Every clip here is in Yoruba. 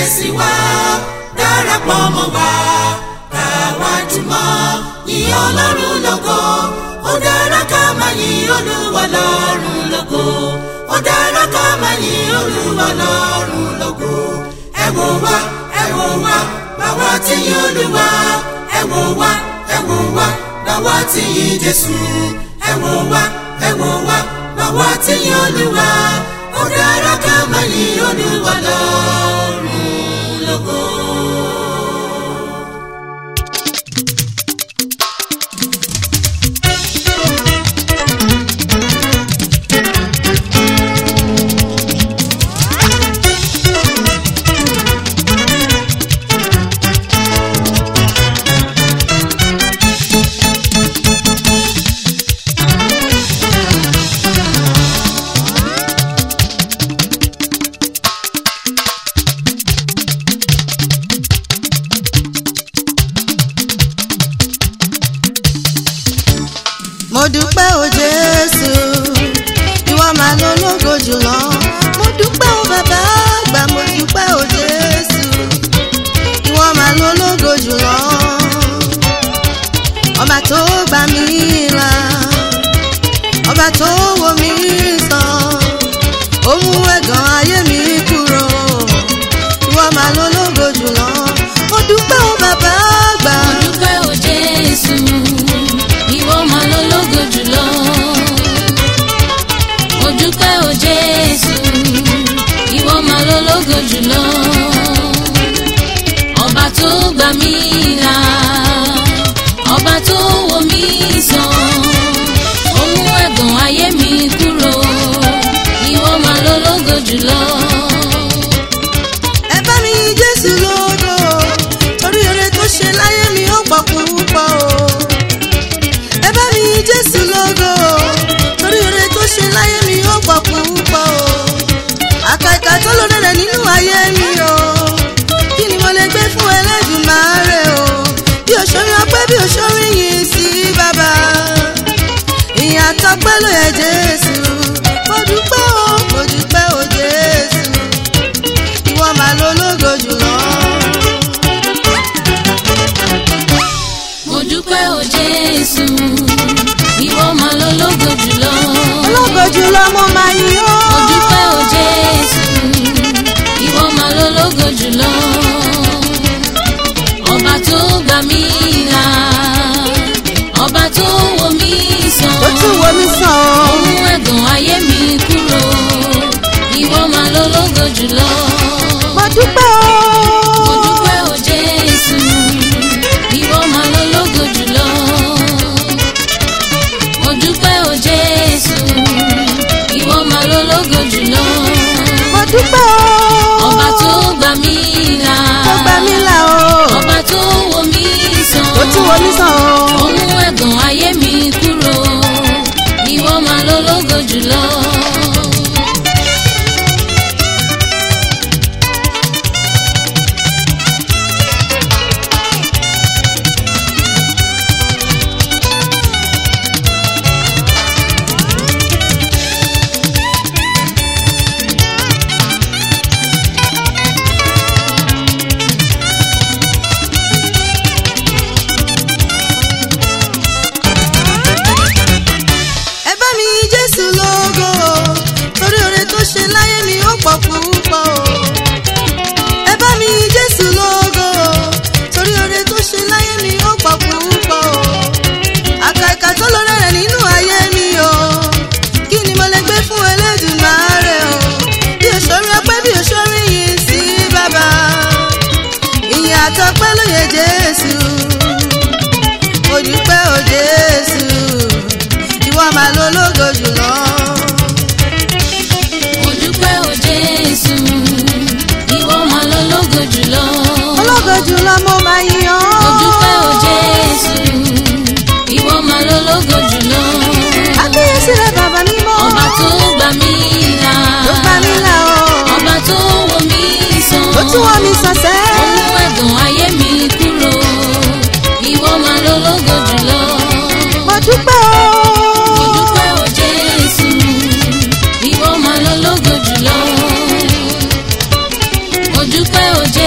sí wa darapọ̀ mọ́ wa káwa jùmọ̀ yìn ọlọ́run lógo ó dára ká máa yìn olúwa lọ́run lógo ó dára ká máa yìn olúwa lọ́run lógo ẹ wò wá ẹ wò wá báwa ti yìn olúwa ẹ wò wá ẹ wò wá báwa ti yìn jésù ẹ wò wá ẹ wò wá báwa ti yìn olúwa ó dára ká máa yìn olúwa lọ́run lógo. mo dúpẹ́ o jésù ìwọ máa lọ lógo jùlọ mo dúpẹ́ o bàbá àgbà mo dúpẹ́ o jésù ìwọ máa lọ lógo jùlọ ọba tó gbà mí là ọba tó wò mí sàn ó mú ẹ̀gàn ayé mi kúrò ìwọ máa lọ lógo jùlọ mo dúpẹ́ o bàbá àgbà. Mo dúpẹ́ o Jésù, ìwọ máa lọ lógo jùlọ. Mo dúpẹ́ o Jésù, ìwọ máa lọ lógo jùlọ. Ọba tó gbà mí là, ọba tó wò mí sàn, ó mú ẹ̀gàn ayé mi kúrò. Ìwọ máa lọ lógo jùlọ. ẹ bá mi yin jésù lógo torí eré tó ṣe láyé mi ó pọ̀ púpọ̀ o. ẹ bá mi yin jésù lógo torí eré tó ṣe láyé mi ó pọ̀ púpọ̀ o. àkàkà tó lóore rẹ̀ nínú ayé mi o. kí ni mo lè gbé fún ẹlẹ́dùnmáre o. bí òṣèré ọpẹ́ bí òṣèré yìí sí bàbá. ìyàtọ̀ pẹ́ ló yẹ jésù. mo dúpẹ́ o mo dúpẹ́ o jésù ìwọ máa lo lógo jùlọ. Mo dúpẹ́ o Jésù, ìwọ máa lọ lógo jùlọ. ológo jùlọ mo máa yìn ọ́. Mo dúpẹ́ o Jésù, ìwọ máa lọ lógo jùlọ. Ọba tó gbà mí là, ọba tó wò mí sàn. ó tún wo mi sàn Ó ọ́. mú ẹ̀gàn ayé mi kúrò, ìwọ máa lọ lógo jùlọ. mo dúpẹ́ o. Mo dúpẹ́ o Jésù, ìwọ máa lọ lógo jùlọ. Mo dúpẹ́ o Jésù, ìwọ máa lọ lógo jùlọ. mo dúpẹ́ o. Ọba tó gbà mí là, tó gbà mí là o. ọba tó wò mí sàn. ó tún wo mi sàn ọ́. Ó mú ẹ̀gàn ayé mi kúrò, ìwọ máa lọ lógo jùlọ. ẹ bá mi yin jésù lógo torí oore tó ṣe láyé mi ó pọ̀ púpọ̀ o. ẹ bá mi yin jésù lógo torí oore tó ṣe láyé mi ó pọ̀ púpọ̀ o. àkàkà tó lóore rẹ̀ nínú ayé mi o. kí ni mo lè gbé fún Elédùmarè o. bí òṣèré ọpẹ́ bí òṣèré yìí sí bàbá. ìyìn àtọpẹ́ ló yẹ jésù. mo dúpẹ́ o jésù ìwọ máa lo lógo jùlọ. Mo dúpẹ́ o Jésù, ìwọ máa lọ lógo jùlọ. ológo jùlọ mo máa yìn ọ́. Mo dúpẹ́ o Jésù, ìwọ máa lọ lógo jùlọ. àkíyèsí rẹ bàbá mímọ́. Ọba tó gbà mí là, tó gbà mí là o. ọba tó wò mí sàn. ó tún wọ́n mi sọ̀sẹ́. Ó mú ẹ̀gàn ayé mi kúrò, ìwọ máa lọ lógo jùlọ. mo dúpẹ́ o. Mo dúpẹ́ o Jésù, ìwọ máa lọ lógo jùlọ. Mo dúpẹ́ o Jésù.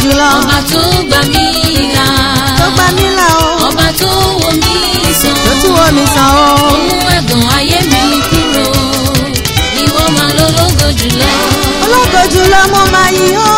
jùlọ ọba tó gbà mí là tó gbà mí là o ọba tó wò mí sàn tó tún wò mí sàn o. ó mú ẹ̀gàn ayé mi kúrò ìwọ máa lólógo jùlọ. ológo jùlọ mo máa yìn ọ́.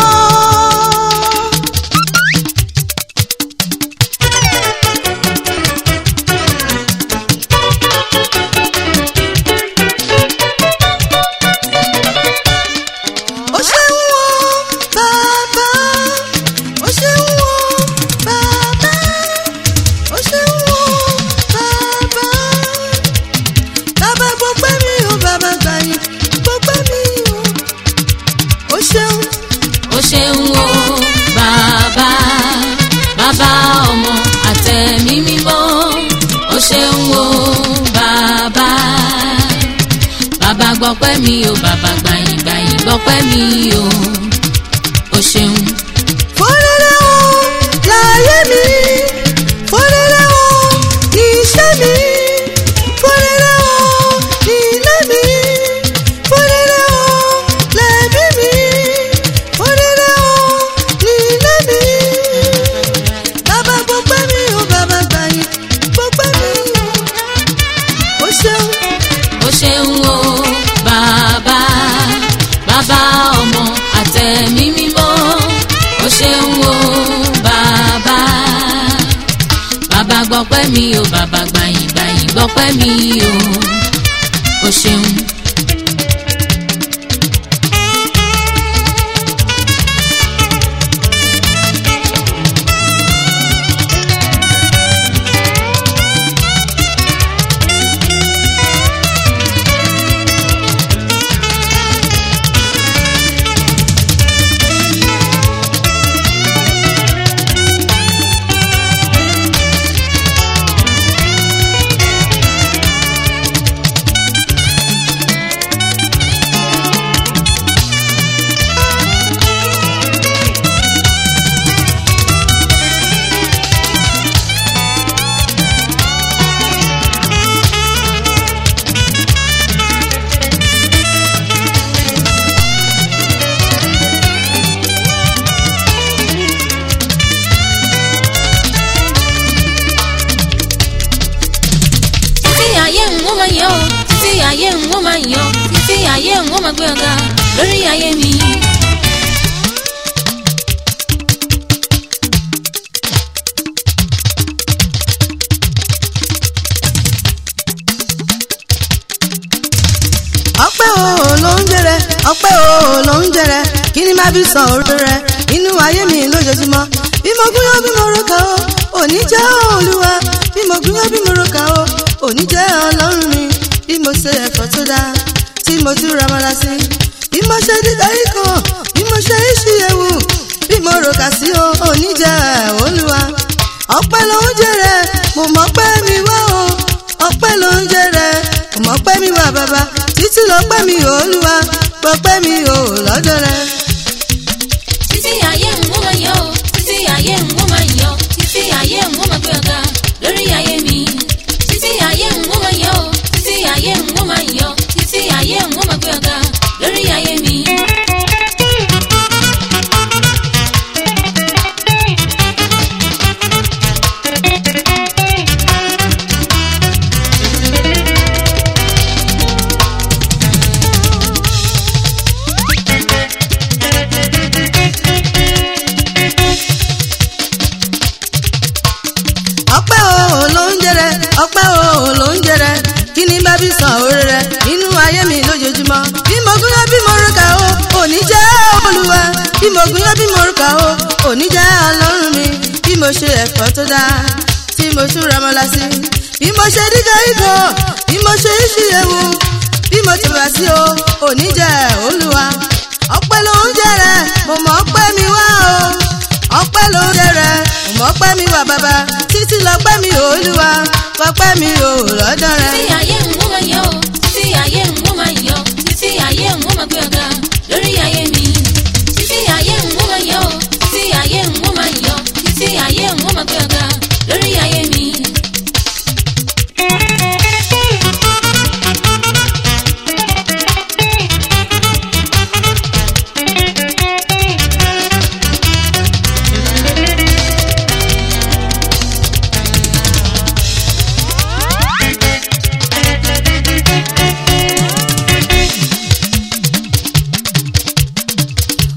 ó ṣeun o bàbá ó ṣeun o bàbá ó ṣeun o bàbá bàbá gbogbo mi o bàbá gbàyìn gbogbo mi o ó ṣeun ó ṣeun o bàbá bàbá ọmọ àtẹ̀mí mímọ́ ó ṣeun o bàbá bàbá gbọ́pẹ́ mi o bàbá gbàyìn gbàyìn gbọ́pẹ́ mi o ó ṣeun. fọ́nrẹ́rẹ́ o láyé mi fọ́nrẹ́rẹ́ o ní iṣẹ́ mi fọ́nrẹ́rẹ́ o ní ilé mi fọ́nrẹ́rẹ́ o lẹ́bí mi fọ́nrẹ́rẹ́ o ní ilé mi. bàbá gbọ́pẹ́ mi o bàbá gbàyìn gbọ́pẹ́ mi o ó ṣeun. ó ṣeun o bàbá bàbá ọmọ àtẹ̀mí mímọ́ ó ṣeun o bàbá bàbá gbọ́pẹ́ mi o bàbá gbàyìn gbàyìn gbọ́pẹ́ mi o ó ṣeun. títí ayé ń wọ́n máa yọ ọ́ títí ayé ń wọ́n máa yọ títí ayé ń wọ́n máa gbé ọ̀gá lórí ayé mi. ọpẹ́ o ló ń jẹrẹ ọpẹ́ o ló ń jẹrẹ kí ni má fi san orí rẹ inú ayé mi lójoojúmọ́ bí mo gúnyán bí mo roka o òní jẹ́ olúwa bí mo gúnyán bí mo roka o òní jẹ́ ọlọ́run mi bí mo ṣe ẹ̀fọ́ tó dáa tí mo tún ramọ́lá sí bí mo ṣe dídá ikọ̀ bí mo ṣe iṣu ewu bí mo roka sí o òní jẹ́ olúwa ọpẹ́ ló ń jẹrẹ mo mọ̀ pé mi wá o ọpẹ́ ló ń jẹrẹ mo mọ̀ pé mi wá bàbá títí lọ́pẹ́ mi ò olúwa pọpẹ́ mi ò lọ́dọ̀ rẹ. títí ayé ń wọ́n máa yọ ọ́ títí ayé ń wọ́n máa yọ títí ayé ń wọ́n máa gbé ọ̀gá lórí ayé mi. títí ayé ń wọ́n máa yọ ọ́ títí ayé ń wọ́n máa yọ títí ayé ń wọ́n máa gbé ọ̀gá lórí ayé mi. ọpẹ́ o ló ń jẹrẹ ọpẹ́ o ló ń jẹrẹ kí ni bá bí san orí rẹ nínú ayé mi lójoojúmọ́ bí mo gúnyán bí mo rúkà o òní jẹ́ olúwa bí mo gúnyán bí mo rúkà o òní jẹ́ ọlọ́run mi bí mo ṣe ẹ̀fọ́ tó dáa tí mo tún ramọ́lá sí bí mo ṣe dídá ikọ̀ bí mo ṣe iṣu ewu bí mo ti wá sí o òní jẹ́ olúwa ọpẹ́ ló ń jẹrẹ mo mọ̀ ọpẹ́ mi wá o ọpẹ́ ló ń jẹrẹ mo mọ̀ ọpẹ́ mi wá bàbá títí lọ́pẹ́ mi ò olúwa pọpẹ́ mi ò lọ́dọ̀ rẹ. títí ayé ń wọ́n máa yọ ọ́ títí ayé ń wọ́n máa yọ títí ayé ń wọ́n máa gbé ọ̀gá lórí ayé mi. títí ayé ń wọ́n máa yọ ọ́ títí ayé ń wọ́n máa yọ títí ayé ń wọ́n máa gbé ọ̀gá lórí ayé mi.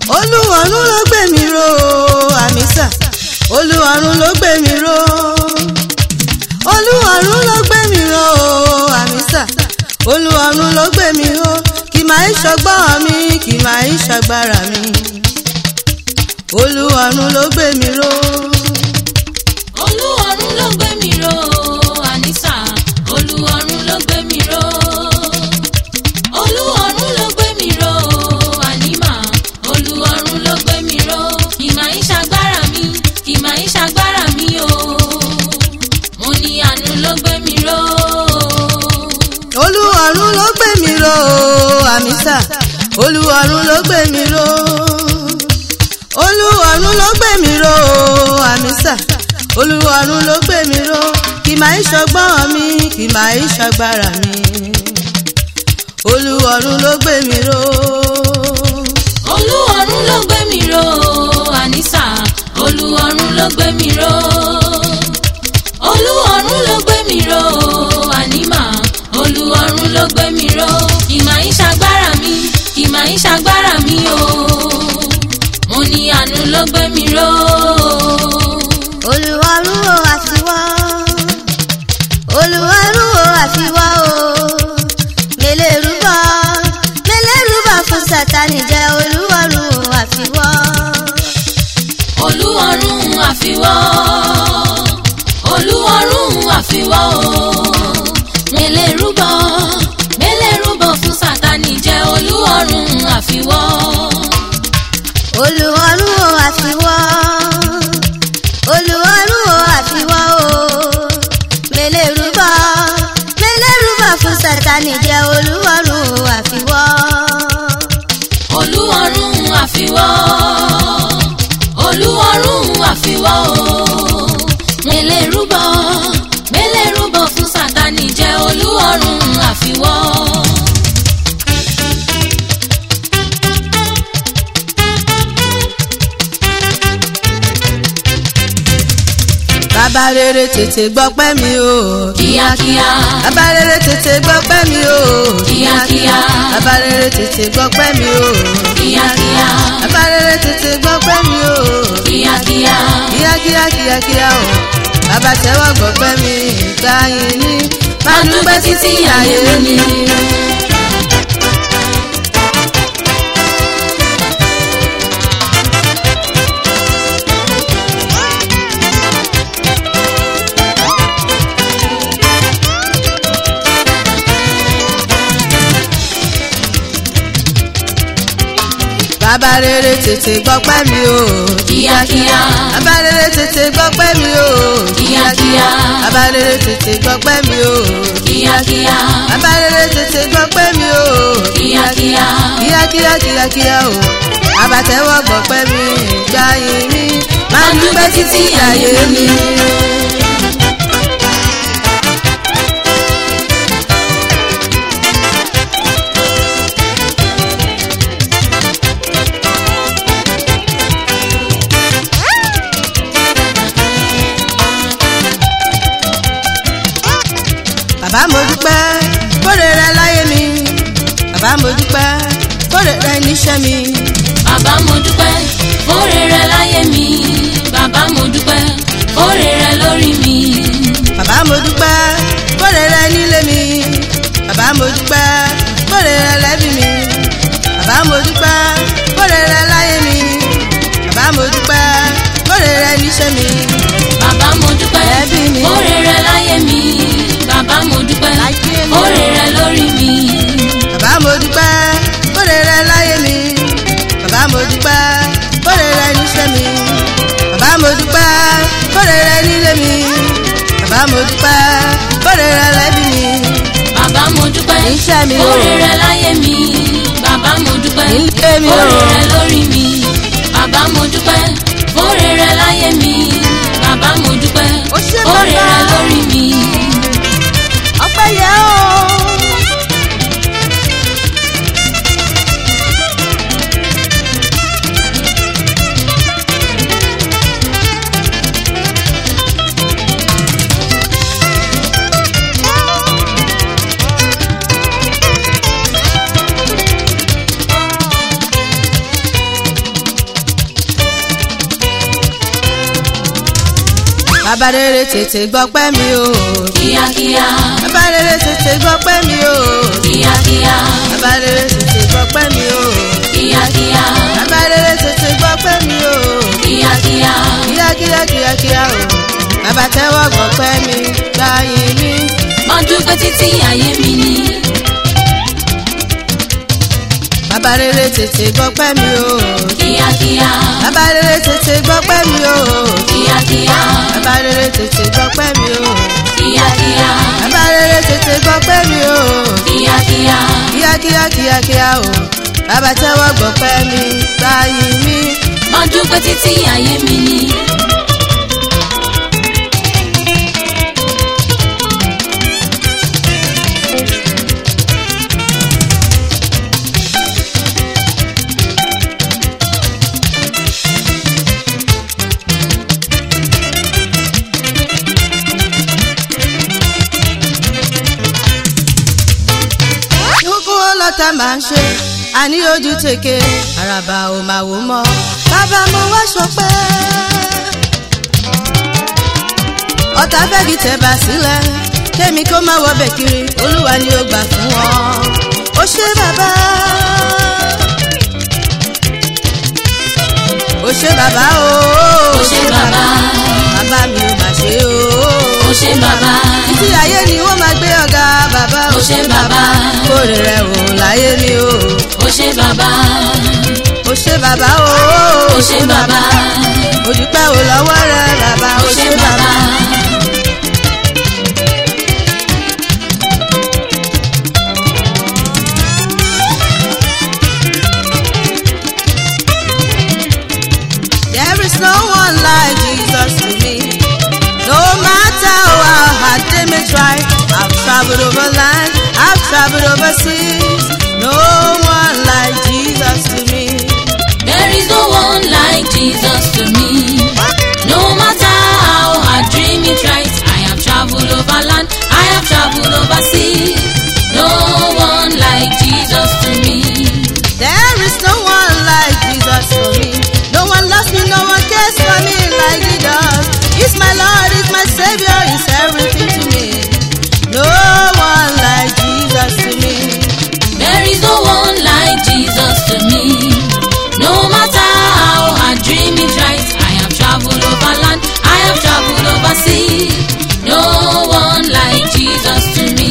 olúwarun ló gbé mi ró àmísà olúwarun ló gbé mi ró olúwarun ló gbé mi ró àmísà olúwarun ló gbé mi ró kì máa ń ṣọgbọ́n mi kì máa ń ṣàgbára mi olúwarun ló gbé mi ró. olúwarun ló gbé mi ró ànísà olúwarun ló gbé mi ró olúwarun ló gbé mi ró ànímà olúwarun ló gbé mi ró kì máa ń ṣàgbára mi kì máa ń ṣàgbára mi o mo ní àánú ló gbé mi ró olúwarun ló gbé mi ró àmísà olúwarun ló gbé mi ró olúwarun ló gbé mi ró àmísà olúwarun ló gbé mi ró kì máa ń ṣọgbọ́n mi kì máa ń ṣàgbára mi olúwarun ló gbé mi ró. olúwarun ló gbé mi ró ànísà olúwarun ló gbé mi ró olúwarun ló gbé mi ró ànímà olúwarun ló gbé mi ró ìmà ń ṣàgbára mi ìmà ń ṣàgbára mi o mo ní àánú ló gbé mi ró olùwàrún o àfiwá olùwàrún o àfiwá o mẹlẹ́rúbọ mẹlẹ́rúbọ fún sátani jẹ́ olùwàrún o àfiwá. olúwarun àfiwọ́ olúwarun àfiwọ́ o mélé rúbọ mélé rúbọ fún sátani jẹ́ olúwarun àfiwọ́ olùwàrún o àfiwá olùwàrún o àfiwá o mẹlẹ́rúbọ mẹlẹ́rúbọ fún sátani jẹ́ olùwàrún o àfiwá. olúwarun àfiwọ́ olúwarun àfiwọ́ o mélé rúbọ mélé rúbọ fún sátani jẹ́ olúwarun àfiwọ́. bàbá rere tètè gbọ́pẹ́ mi o. kíákíá bàbá rere tètè gbọ́pẹ́ mi o. kíákíá bàbá rere tètè gbọ́pẹ́ mi o. kíákíá bàbá rere tètè gbọ́pẹ́ mi o. kíákíá kíákíá kíákíá o. bàbá tẹ́wọ́ gbọ́pẹ́ mi ìgbà yìí ní. máa dúpẹ́ títí ayé mi. bàbá rere tètè gbọ́pẹ́ mi o. kíákíá bàbá rere tètè gbọ́pẹ́ mi o. kíákíá bàbá rere tètè gbọ́pẹ́ mi o. kíákíá bàbá rere tètè gbọ́pẹ́ mi o. kíákíá kíákíá kíákíá o. bàbá tẹ́wọ́ gbọ́pẹ́ mi ìgbà yìí mi. máa dúpẹ́ títí ayé mi. bàbá mo dúpẹ́ kóre rẹ láyé mi. bàbá mo dúpẹ́ kóre rẹ níṣẹ́ mi. bàbá mo dúpẹ́ fóore rẹ láyé mi bàbá mo dúpẹ́ fóore rẹ lórí mi bàbá mo dúpẹ́ kóre rẹ nílé mi. bàbá mo dúpẹ́ kóre rẹ lẹ́bí mi. bàbá mo dúpẹ́ kóre rẹ láyé mi. bàbá mo dúpẹ́ kóre rẹ níṣẹ́ mi. bàbá mo dúpẹ́ Ẹbí mi. fóore rẹ láyé mi bàbá mo dúpẹ́ Láyé mi. fóore rẹ lórí mi bàbá mo dúpẹ́ kóre rẹ láyé mi. bàbá mo dúpẹ́ kóre rẹ níṣẹ́ mi. bàbá mo dúpẹ́ kóre rẹ nílé mi. bàbá mo dúpẹ́ kóre rẹ lẹ́bí mi. bàbá mo dúpẹ́ Níṣẹ́ mi o. fóore rẹ láyé mi bàbá mo dúpẹ́ Nílé mi o. fóore rẹ lórí mi bàbá mo dúpẹ́ fóore rẹ láyé mi bàbá mo dúpẹ́ Ó ṣé fóore bàbá. rẹ lórí mi. ọpẹ́ yẹ o. bàbá rere tètè gbọ́pẹ́ mi o kíákíá bàbá rere tètè gbọ́pẹ́ mi o kíákíá bàbá rere tètè gbọ́pẹ́ mi o kíákíá bàbá rere tètè gbọ́pẹ́ mi o kíákíá kíákíá kíákíá o bàbá tẹ́wọ́ gbọ́pẹ́ mi gbáyé mi ọdún pẹ́ títí ayé mi ni bàbá rere tètè gbọ́pẹ́ mi o kíákíá bàbá rere tètè gbọ́pẹ́ mi o kíákíá bàbá rere tètè gbọ́pẹ́ mi o kíákíá bàbá rere tètè gbọ́pẹ́ mi o kíákíá kíákíá kíákíá o bàbá tẹ́wọ́ gbọ́pẹ́ mi gbáyé mi. ọdún pẹ́ títí ayé mi ni. kókó ọlọ́ta máa ń ṣe àní ojú tèké àràbà ò máa wò mọ́ bàbá mo wá ṣọpẹ́. ọ̀tá fẹ́gi tẹ̀ bá sílẹ̀ kémi kó má wọbẹ̀ kiri olúwa ni ó gbà fún wọn. ó ṣe bàbá. ó ṣe bàbá o. ó ṣe bàbá bàbá mi ò mà ṣe o. ó ṣe bàbá títí ayé ni wọ́n máa gbé ọ̀gá bàbá ó ṣe bàbá kórè rẹ̀ wò láyé mi o. ó ṣe bàbá ó ṣe bàbá o. ó ṣe bàbá ojúpẹ́ ò lọ́wọ́ rẹ̀ bàbá ó ṣe bàbá There is no one like Jesus to me. No matter how hard they may try, I've traveled over land, I've traveled overseas. No one like Jesus to me. there is no one like Jesus to me no matter how hard dream it right I have travelled over land I have travelled over sea no one like Jesus to me There is no one like Jesus for me. No one loves me, no one cares for me like He does. He's my Lord, He's my Savior, He's everything to me. No one like Jesus to me. There is no one like Jesus to me. No matter how hard dream it right, I have traveled over land, I have traveled over sea. No one like Jesus to me.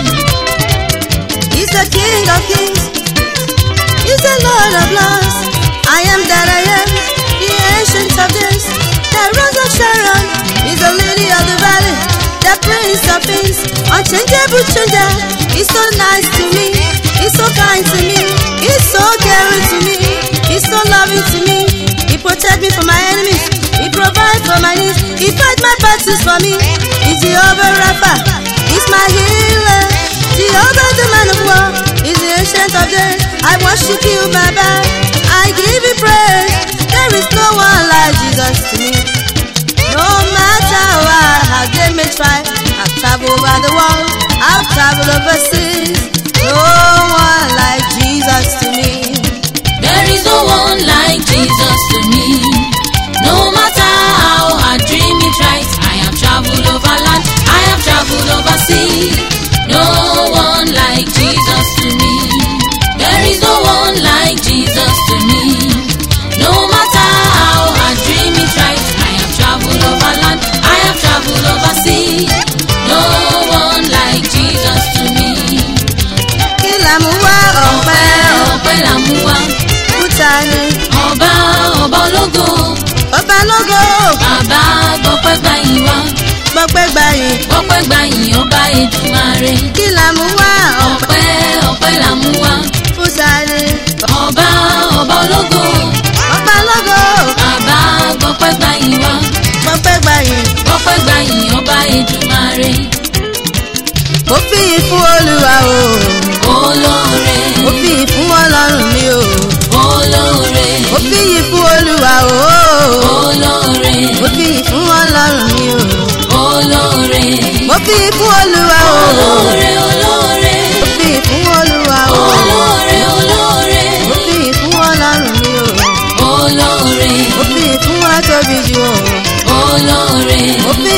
He's the King of Kings. He's the Lord of Lords. I am that I am, the ancient of days, the Rose of Sharon. He's the Lily of the Valley, the Prince of Peace, unchangeable changer. He's so nice to me. He's so kind to me. He's so caring to me. He's so loving to me. He protect me from my enemies. He provide for my needs. He fight my battles for me. He's Jehovah Rapha. He's my healer. Jehovah the man of war. He's the ancient of days. I worship you, Baba. I give you praise. There is no one like Jesus to me. No matter what, how they may try, I've traveled over the world, I've traveled overseas. No one like Jesus to me. There is no one like Jesus to me. No matter how hard dream it right, I have traveled over land, I have traveled over sea. No one like Jesus to me. There is no one like Jesus to me. No matter how hard dream it right, I have traveled over land, I have traveled over sea. No one like Jesus to me. Kí la mú wá ọ̀pẹ́ Ọpẹ́ là mú wá, òkúta ni ọba ọba ológo. ọba lógo bàbá gbọ́pẹ́ gbàyìn wá gbọ́pẹ́ gbayì. gbọ́pẹ́ gbàyìn ọba Èdùmàrè Kí la mú wá ọ̀pẹ́ ọpẹ́ ọpẹ́ là mú wá òkúta ni ọba ọba ológo ọba lógo bàbá gbọ́pẹ́ gbàyìn wá gbọ́pẹ́ gbayì. gbọ́pẹ́ gbàyìn ọba Èdùmàrè Mo fi yìn fún Olúwa o, olóore mo fi yìn fún Ọlọ́run mi o, olóore mo fi yìn fún Olúwa o, olóore mo fi yìn fún Ọlọ́run mi o, olóore mo fi yìn fún Olúwa o, olóore olóore mo fi yìn fún Olúwa o, olóore olóore mo fi yìn fún Ọlọ́run mi o, olóore mo fi yìn fún wa tóbi jù o, olóore mo fi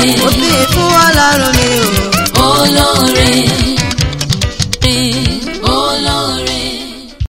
mo fi fún ọlọ́run mi o. olóore